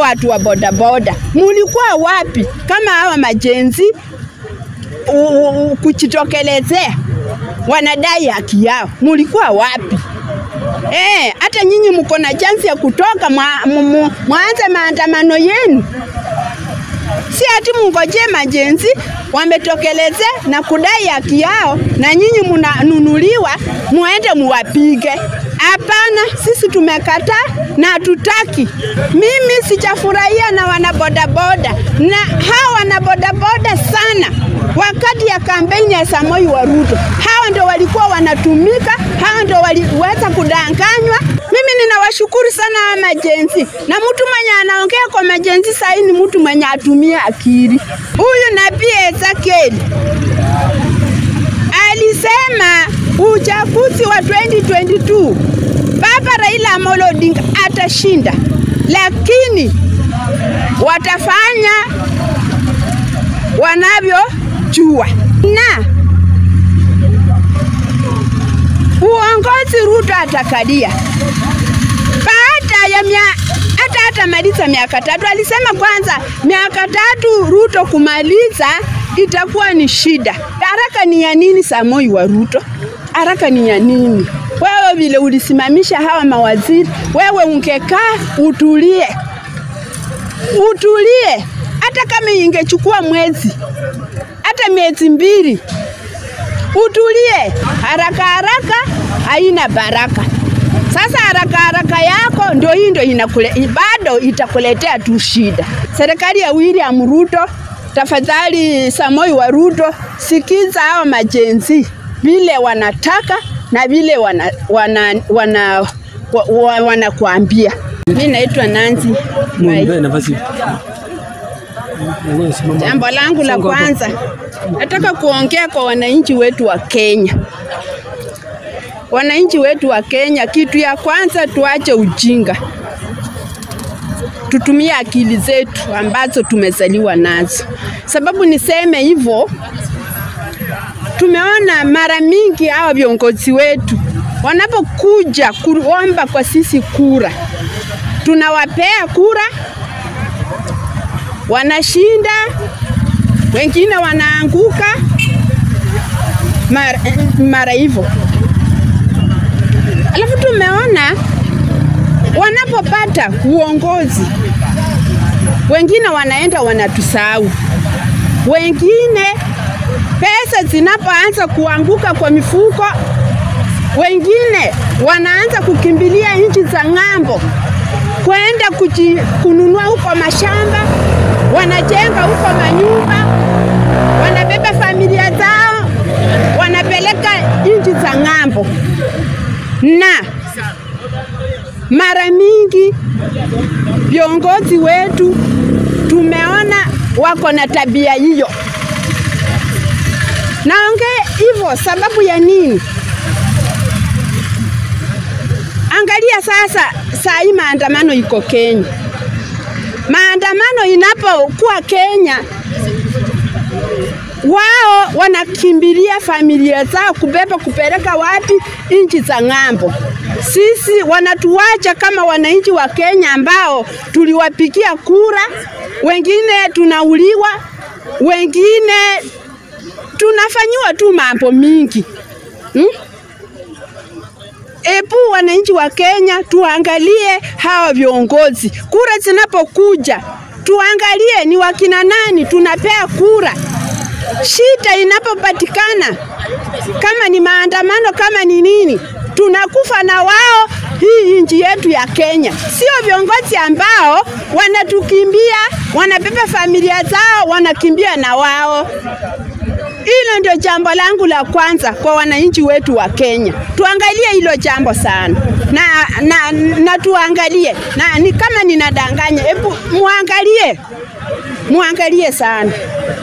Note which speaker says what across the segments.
Speaker 1: watu wa bodaboda, mulikuwa wapi kama hawa majenzi u- u- kujitokelezea wanadai haki yao, mulikuwa wapi? Eh, hata nyinyi mko na chance ya kutoka mwa- mu- mu- mwanze maandamano yenu, si ati mngojee majenzi wametokeleze na kudai haki yao, na nyinyi mnanunuliwa muende muwapige. Hapana, sisi tumekataa na hatutaki. Mimi sijafurahia na wanabodaboda na hawa wanabodaboda sana wakati ya kampeni ya Samoi wa Ruto. Hawa ndio walikuwa wanatumika, hawa ndio waliweza kudanganywa. Mimi ninawashukuru sana hawa majenzi, na mtu mwenye anaongea kwa majenzi sahii ni mtu mwenye atumia akili. Huyu nabii Ezekiel alisema uchaguzi wa 2022 Baba Raila Amolo Odinga atashinda, lakini watafanya wanavyojua na uongozi Ruto atakalia baada ya mia hata hata maliza miaka tatu. Alisema kwanza miaka tatu Ruto kumaliza itakuwa ni shida. Haraka ni ya nini, Samoi wa Ruto? Haraka ni ya nini? Wewe vile ulisimamisha hawa mawaziri, wewe ungekaa utulie, utulie, hata kama ingechukua mwezi, hata miezi mbili, utulie. Haraka haraka haina baraka. Sasa haraka haraka yako ndio hii ndio inakule, bado itakuletea tu shida. Serikali ya William Ruto, tafadhali Samoi wa Ruto, sikiza hao majenzi vile wanataka na vile wana, wana, wana, wa, wa, wanakuambia. Mimi naitwa Nancy Mwai.
Speaker 2: Muombe nafasi. Mwenyewe simama.
Speaker 1: Jambo langu la
Speaker 2: Songa hapo.
Speaker 1: kwanza, nataka kuongea kwa wananchi wetu wa Kenya. Wananchi wetu wa Kenya, kitu ya kwanza tuache ujinga, tutumie akili zetu ambazo tumezaliwa nazo. Sababu niseme hivyo, tumeona mara mingi hawa viongozi wetu wanapokuja kuomba kwa sisi kura, tunawapea kura wanashinda, wengine wanaanguka mara, mara hivyo. Alafu tumeona wanapopata uongozi, wengine wanaenda wanatusahau, wengine pesa zinapoanza kuanguka kwa mifuko, wengine wanaanza kukimbilia nchi za ng'ambo kwenda kuji- kununua huko mashamba, wanajenga huko manyumba, wanabeba familia zao, wanapeleka nchi za ng'ambo, na mara mingi viongozi wetu tumeona wako na tabia hiyo. Naongea hivyo sababu ya nini? Angalia sasa, saa hii maandamano iko Kenya. Maandamano inapokuwa Kenya, wao wanakimbilia familia zao kubeba kupeleka wapi? Nchi za ng'ambo. Sisi wanatuacha kama wananchi wa Kenya ambao tuliwapigia kura, wengine tunauliwa, wengine tunafanyiwa tu mambo mingi hmm? Ebu wananchi wa Kenya tuangalie hawa viongozi, kura zinapokuja tuangalie ni wakina nani tunapea kura. Shida inapopatikana, kama ni maandamano, kama ni nini, tunakufa na wao hii nchi yetu ya Kenya. Sio viongozi ambao wanatukimbia, wanabeba familia zao, wanakimbia na wao. Hilo ndio jambo langu la kwanza kwa wananchi wetu wa Kenya. Tuangalie hilo jambo sana na, na, na tuangalie na ni kama ninadanganya, hebu muangalie, muangalie sana.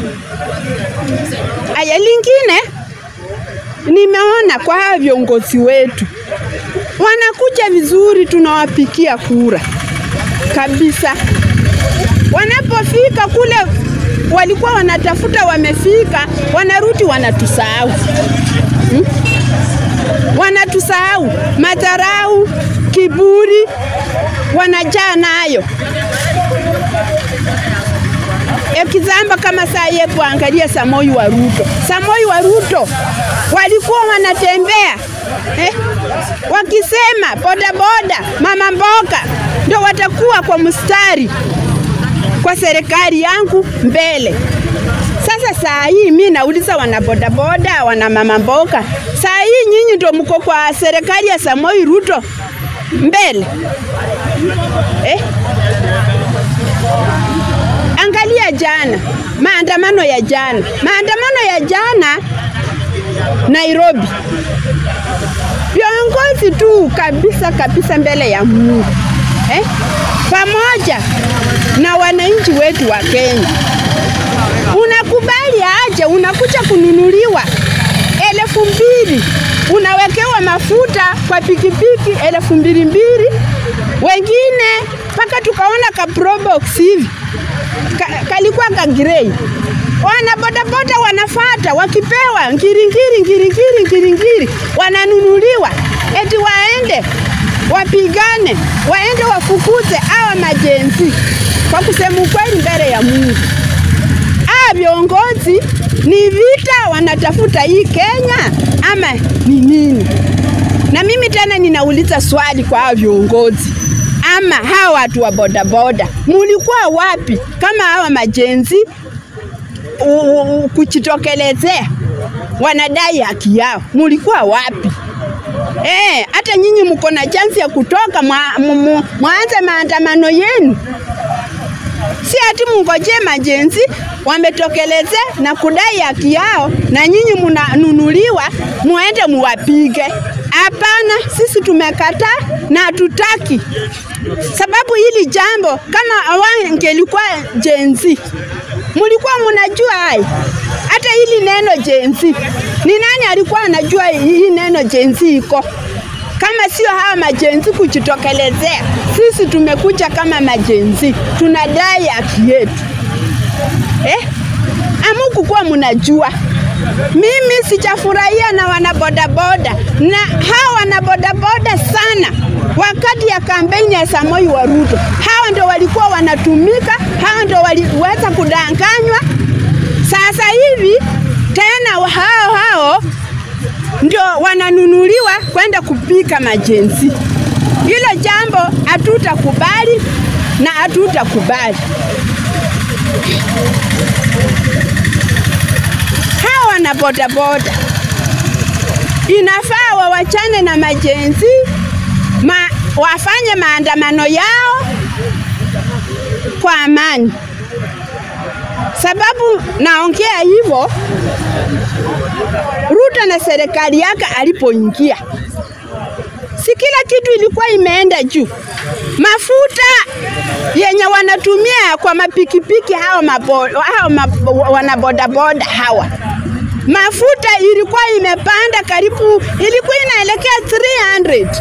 Speaker 1: Aya, lingine nimeona kwa hawa viongozi wetu wanakuja vizuri, tunawapikia kura kabisa. Wanapofika kule walikuwa wanatafuta, wamefika, wanarudi wanatusahau hmm? Wanatusahau, madharau, kiburi wanajaa nayo. ekizamba kama saa ye kuangalia Samoi wa Ruto. Samoi wa Ruto walikuwa wanatembea eh, wakisema bodaboda, mama mboga ndio watakuwa kwa mstari kwa serikali yangu mbele. Sasa saa hii mi nauliza wana bodaboda, wana mama mboga, saa hii nyinyi ndio mko kwa serikali ya Samoi Ruto mbele eh? Angalia jana, maandamano ya jana, maandamano ya jana Nairobi, viongozi tu kabisa kabisa mbele ya Mungu eh? pamoja na wananchi wetu wa Kenya. Unakubali aje? Unakuja kununuliwa elfu mbili unawekewa mafuta kwa pikipiki elfu mbili mbili, wengine mpaka tukaona ka probox hivi ka, kalikuwa ka grey. Wana bodaboda wanafata wakipewa ngiringiri ngiringiri ngiringiri, wananunuliwa eti waende wapigane, waende wafukuze hawa majenzi. Kwa kusema ukweli, mbele ya Mungu, hawa viongozi ni vita wanatafuta hii Kenya ama ni nini? Na mimi tena ninauliza swali kwa hawa viongozi ama hawa watu wa bodaboda, mulikuwa wapi kama hawa majenzi kuchitokelezea wanadai haki yao? Mulikuwa wapi? Eh, hata nyinyi mko na chansi ya kutoka mwanze maandamano yenu, si ati mngojee majenzi wametokeleze na kudai haki yao, na nyinyi mnanunuliwa muende muwapige. Hapana, sisi tumekataa na hatutaki, sababu hili jambo kama awangelikuwa jenzi, mulikuwa mnajua hai hata hili neno jenzi. Ni nani alikuwa anajua hii neno jenzi iko kama sio hawa majenzi kujitokelezea? Sisi tumekuja kama majenzi, tunadai haki yetu eh? Amukukuwa mnajua mimi sijafurahia na wanabodaboda na hawa wanabodaboda sana wakati ya kampeni ya Samoi wa Ruto. Hawa ndio walikuwa wanatumika, hawa ndio waliweza kudanganywa. Sasa hivi tena hao hao ndio wananunuliwa kwenda kupika majenzi. Hilo jambo hatutakubali na hatutakubali. Hawa na bodaboda inafaa wawachane na majenzi ma, wafanye maandamano yao kwa amani. Sababu naongea hivyo, Ruto na serikali yake alipoingia, si kila kitu ilikuwa imeenda juu. Mafuta yenye wanatumia kwa mapikipiki hao, mabo, hao mabo, wanabodaboda hawa mafuta ilikuwa imepanda karibu, ilikuwa inaelekea 300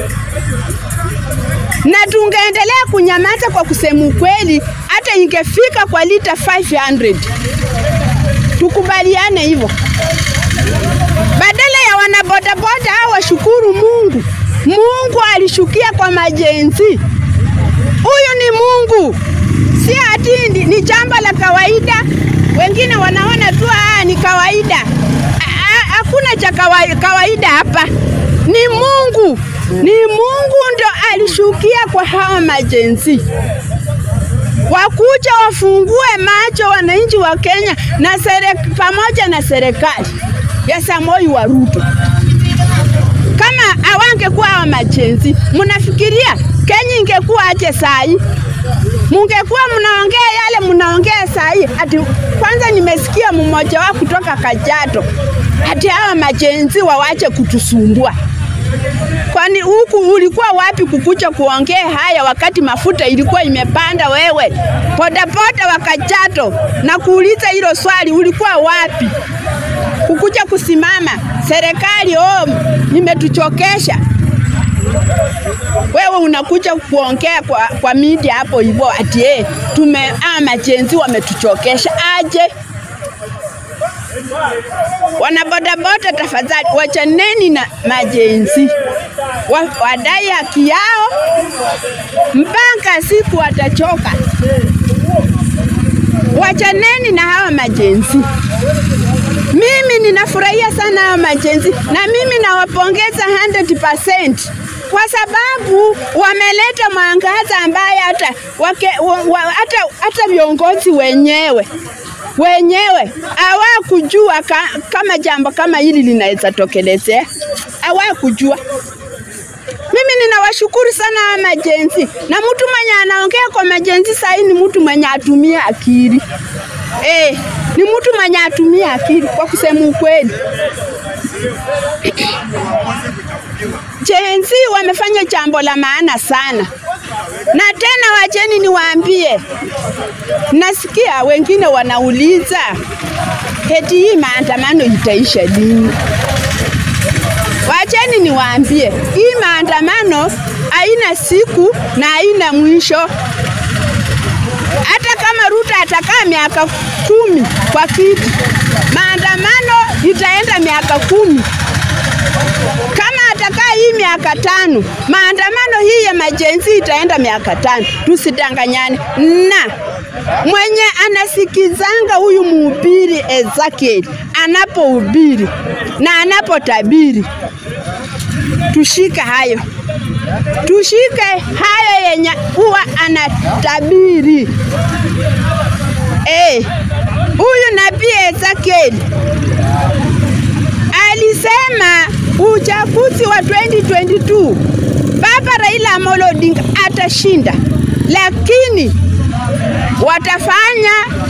Speaker 1: na tungeendelea kunyamaza kwa kusema ukweli, hata ingefika kwa lita 500. Tukubaliane hivyo, badala ya wanabodaboda hao washukuru Mungu. Mungu alishukia kwa majenzi. Huyu ni Mungu, si ati ni jambo la kawaida. Wengine wanaona tu ah, ni kawaida. Hakuna cha kawaida hapa, ni Mungu, ni Mungu ndo alishukia kwa hawa majenzi wakuja wafungue macho wananchi wa Kenya na serek, pamoja na serikali ya Samoi wa Ruto. Kama awangekuwa hawa majenzi, mnafikiria Kenya ingekuwa aje sai? Mungekuwa mnaongea yale mnaongea sai. Ati kwanza nimesikia mmoja wao kutoka Kajiado ati hawa majenzi wawache kutusumbua. Kwani huku ulikuwa wapi kukucha kuongea haya wakati mafuta ilikuwa imepanda? Wewe bodaboda wa Kajiado, na kuuliza hilo swali, ulikuwa wapi kukuja kusimama serikali? Oh, imetuchokesha. Wewe unakuja kuongea kwa, kwa media hapo hivyo ati eh, tume ah, majenzi wametuchokesha aje? Wanabodaboda, tafadhali wachaneni na majenzi wa, wadai haki yao mpaka siku watachoka. wachaneni na hawa majenzi. Mimi ninafurahia sana hawa majenzi na mimi nawapongeza 100% kwa sababu wameleta mwangaza ambaye hata wake, wa, wa, hata, hata viongozi wenyewe wenyewe hawakujua ka, kama jambo kama hili linaweza tokelezea, hawakujua. Mimi ninawashukuru sana hawa majenzi, na mtu mwenye anaongea kwa majenzi sahii ni mtu mwenye atumia akili eh, ni mtu mwenye atumia akili kwa kusema ukweli. Jenzi wamefanya jambo la maana sana, na tena wacheni niwaambie, nasikia wengine wanauliza eti hii maandamano itaisha lini? Wacheni niwaambie, hii maandamano haina siku na haina mwisho. Hata kama Ruto atakaa miaka kumi kwa kiti, maandamano itaenda miaka kumi. Kama atakaa hii miaka tano, maandamano hii ya majenzi itaenda miaka tano. Tusidanganyane. Na mwenye anasikizanga huyu mhubiri Ezekiel anapohubiri na anapotabiri, tushike hayo, tushike hayo yenye huwa anatabiri. Eh, huyu nabii Ezekiel alisema uchaguzi wa 2022 Baba Raila Amolo Odinga atashinda, lakini watafanya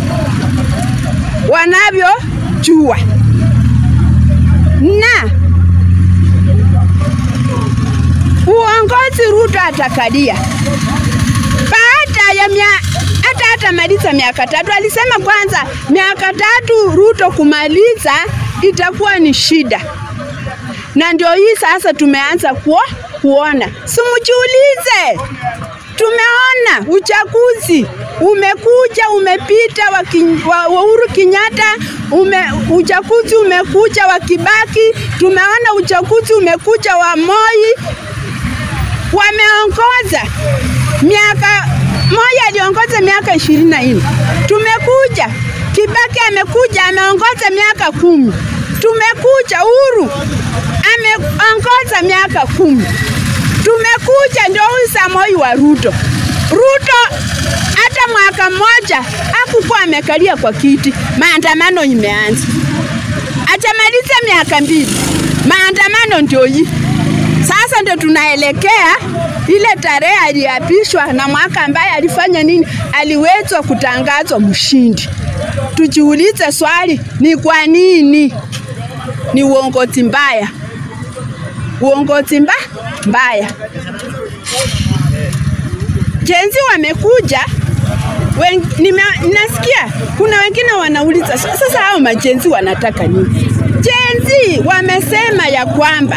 Speaker 1: wanavyojua na uongozi Ruto atakalia baada ya mia hata hatamaliza miaka tatu. Alisema kwanza miaka tatu Ruto kumaliza itakuwa ni shida, na ndio hii sasa tumeanza kuo, kuona. Simujiulize, tumeona uchaguzi umekuja umepita wa, kin, wa, wa Uhuru Kenyatta ume, uchaguzi umekuja wa Kibaki, tumeona uchaguzi umekuja wa Moi, wameongoza miaka Moi aliongoza miaka ishirini na nne. Tumekuja Kibaki amekuja ameongoza miaka kumi. Tumekuja Uhuru ameongoza miaka kumi. Tumekuja ndio huyu Samoi wa Ruto. Ruto hata mwaka mmoja hakukuwa amekalia kwa kiti, maandamano imeanza. Achamaliza miaka mbili, maandamano ndio hii sasa. Ndio tunaelekea ile tarehe aliapishwa na mwaka ambaye alifanya nini, aliwezwa kutangazwa mshindi. Tujiulize swali, ni kwa nini? Ni uongozi mbaya, uongozi mba mbaya. Jenzi wamekuja wen, nime, nasikia kuna wengine wanauliza sasa, hao majenzi wanataka nini? Jenzi wamesema ya kwamba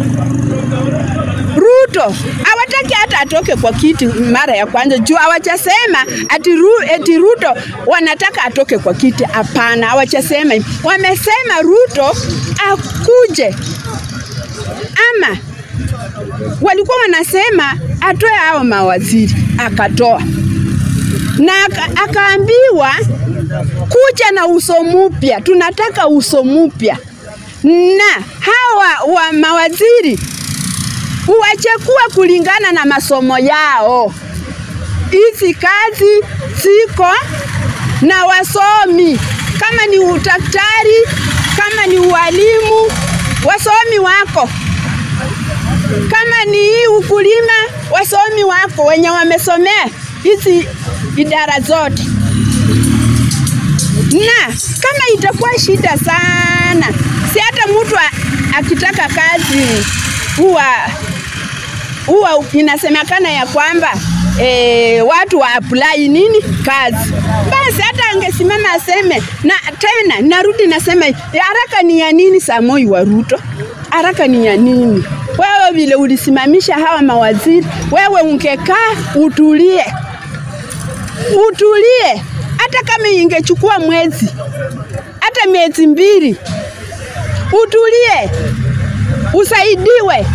Speaker 1: Ruto hawataki hata atoke kwa kiti mara ya kwanza, juu hawachasema ati, ru, eti Ruto wanataka atoke kwa kiti. Hapana, hawachasema hivyo. Wamesema Ruto akuje, ama walikuwa wanasema atoe hao mawaziri, akatoa na akaambiwa kuja na uso mpya, tunataka uso mpya, na hawa wa mawaziri uwachekua kulingana na masomo yao. Hizi kazi ziko na wasomi, kama ni udaktari, kama ni ualimu, wasomi wako, kama ni ukulima, wasomi wako wenye wamesomea hizi idara zote. Na kama itakuwa shida sana, si hata mtu akitaka kazi huwa huwa inasemekana ya kwamba e, watu wa apply nini kazi, basi hata angesimama aseme. Na tena narudi nasema haraka ni ya nini? Samoi wa Ruto, haraka ni ya nini? Wewe vile ulisimamisha hawa mawaziri, wewe ungekaa utulie, utulie. Hata kama ingechukua mwezi, hata miezi mbili, utulie, usaidiwe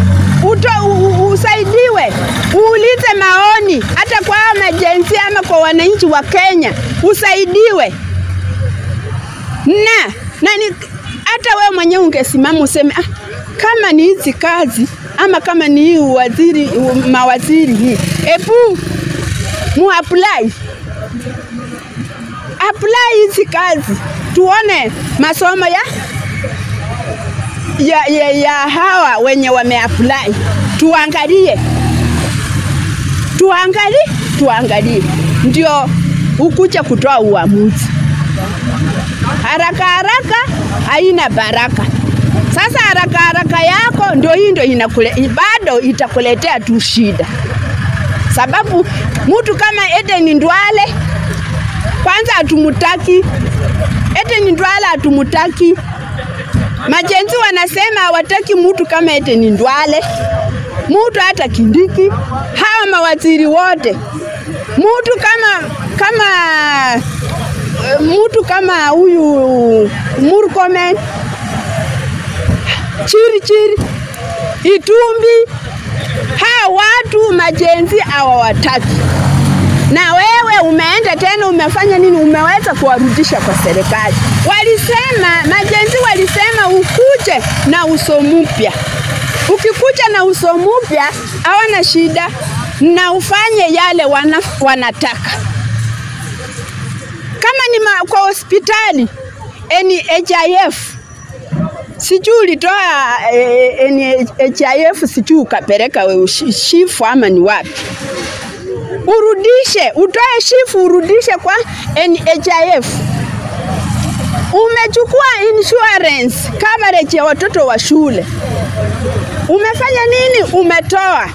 Speaker 1: uto, u, usaidiwe uulize maoni hata kwa majenzi ama kwa wananchi wa Kenya usaidiwe na na ni hata wewe mwenyewe ungesimama useme ah, kama ni hizi kazi ama kama ni hii waziri mawaziri hii, ebu mu apply apply hizi kazi tuone masomo ya ya, ya, ya hawa wenye wameapply, tuangalie tuangalie tuangalie, ndio ukuja kutoa uamuzi. Haraka haraka haina baraka. Sasa haraka haraka yako ndio hii ndio inakule, bado itakuletea tu shida, sababu mtu kama Eden Ndwale kwanza hatumutaki. Eden Ndwale hatumutaki. Majenzi wanasema hawataki mtu kama Eden Ndwale, mtu hata Kindiki, hawa mawaziri wote, mtu kama kama mtu kama huyu Murkomen, Chiri Chiri, Itumbi, hawa watu majenzi hawawataki. Na wewe umeenda tena umefanya nini? Umeweza kuwarudisha kwa serikali. Walisema majenzi walisema ukuje na uso mpya. Ukikuja na uso mpya hawana shida, na ufanye yale wana, wanataka kama ni ma, kwa hospitali NHIF sijui ulitoa eh, NHIF sijui ukapeleka wewe shifu ama ni wapi, urudishe, utoe shifu urudishe kwa NHIF. Umechukua insurance coverage ya watoto wa shule, umefanya nini? Umetoa.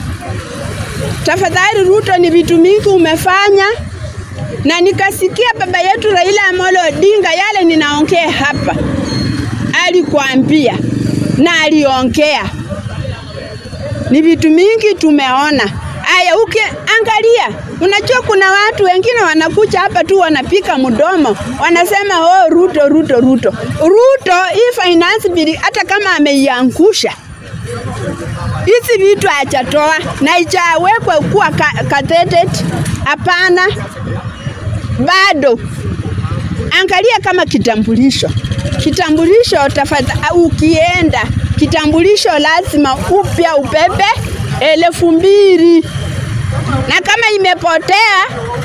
Speaker 1: Tafadhali Ruto, ni vitu mingi umefanya na nikasikia baba yetu Raila Amolo Odinga yale ninaongea hapa, alikwambia na aliongea, ni vitu mingi tumeona. Aya, ukiangalia, unajua kuna watu wengine wanakuja hapa tu wanapika mdomo, wanasema oh, Ruto Ruto Ruto Ruto. Hii finance bill hata kama ameiangusha hizi vitu hajatoa na ijawekwa kuwa catheted, hapana bado angalia kama kitambulisho. Kitambulisho tafadhali, ukienda kitambulisho lazima upya ubebe elfu mbili na kama imepotea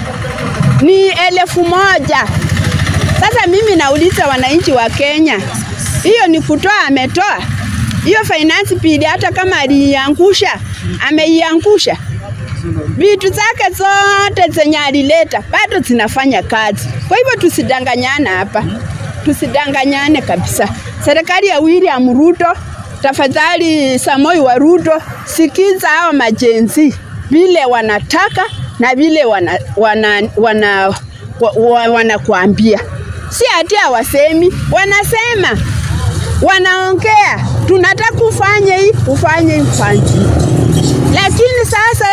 Speaker 1: ni elfu moja. Sasa mimi nauliza wananchi wa Kenya, hiyo ni kutoa? Ametoa hiyo finance bill, hata kama aliiangusha, ameiangusha vitu zake zote zenye alileta bado zinafanya kazi. Kwa hivyo tusidanganyana hapa, tusidanganyane kabisa. Serikali ya William Ruto, tafadhali, Samoi wa Ruto, sikiza hao majenzi vile wanataka na vile wana, wana, wana, wa, wanakuambia, si ati hawasemi, wanasema, wanaongea, tunataka ufanye hii, ufanye hii, ufanye hii. Lakini sasa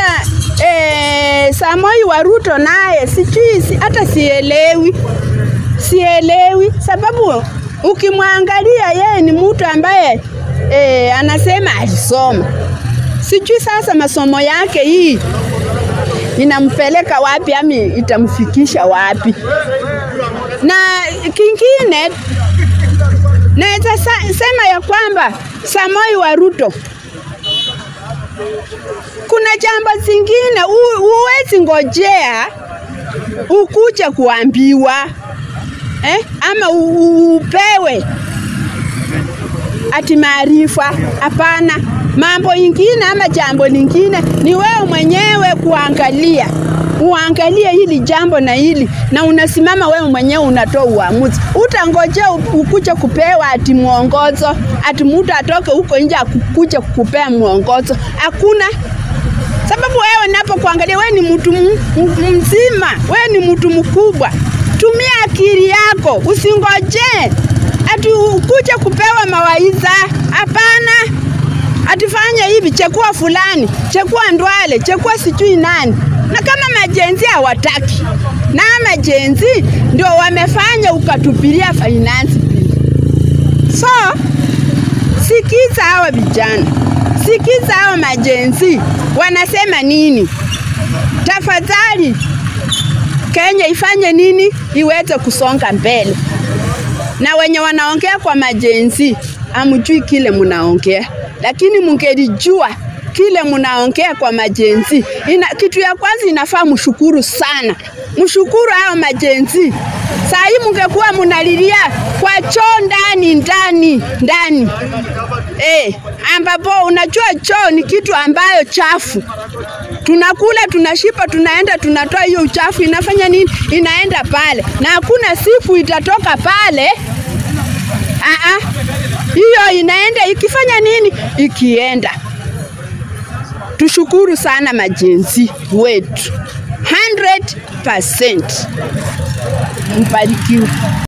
Speaker 1: e, Samoi wa Ruto naye sijui si, hata sielewi, sielewi sababu ukimwangalia yeye ni mtu ambaye e, anasema alisoma, sijui sasa masomo yake hii inampeleka wapi ama itamfikisha wapi. Na kingine naweza sema ya kwamba Samoi wa Ruto kuna jambo zingine huwezi ngojea ukuja kuambiwa eh, ama upewe ati maarifa. Hapana, mambo ingine ama jambo lingine ni wewe mwenyewe kuangalia, uangalie hili jambo na hili, na unasimama wewe mwenyewe unatoa uamuzi. Utangojea ukuja kupewa ati mwongozo, ati mtu atoke huko nje akukuja kukupea mwongozo. Hakuna sababu wewe unapokuangalia, wewe ni mtu mzima, wewe ni mtu mkubwa. Tumia akili yako, usingojee ati ukuje kupewa mawaidha. Hapana, atifanye hivi, chekua fulani, chekua Ndwale, chekua sijui nani. Na kama majenzi hawataki, na majenzi ndio wamefanya ukatupilia finance bill. So sikiza hawa vijana, sikiza hawa majenzi wanasema nini. Tafadhali Kenya ifanye nini iweze kusonga mbele. Na wenye wanaongea kwa majenzi, amjui kile mnaongea, lakini mungelijua kile mnaongea kwa majenzi. Ina, kitu ya kwanza inafaa mshukuru sana, mshukuru hao majenzi. Saa hii mungekuwa munalilia kwa choo ndani ndani ndani eh, ambapo unajua choo ni kitu ambayo chafu tunakula tunashipa, tunaenda tunatoa hiyo uchafu, inafanya nini? Inaenda pale, na hakuna siku itatoka pale. Aa, hiyo inaenda ikifanya nini? Ikienda. Tushukuru sana majenzi wetu 100%. Mbarikiwe.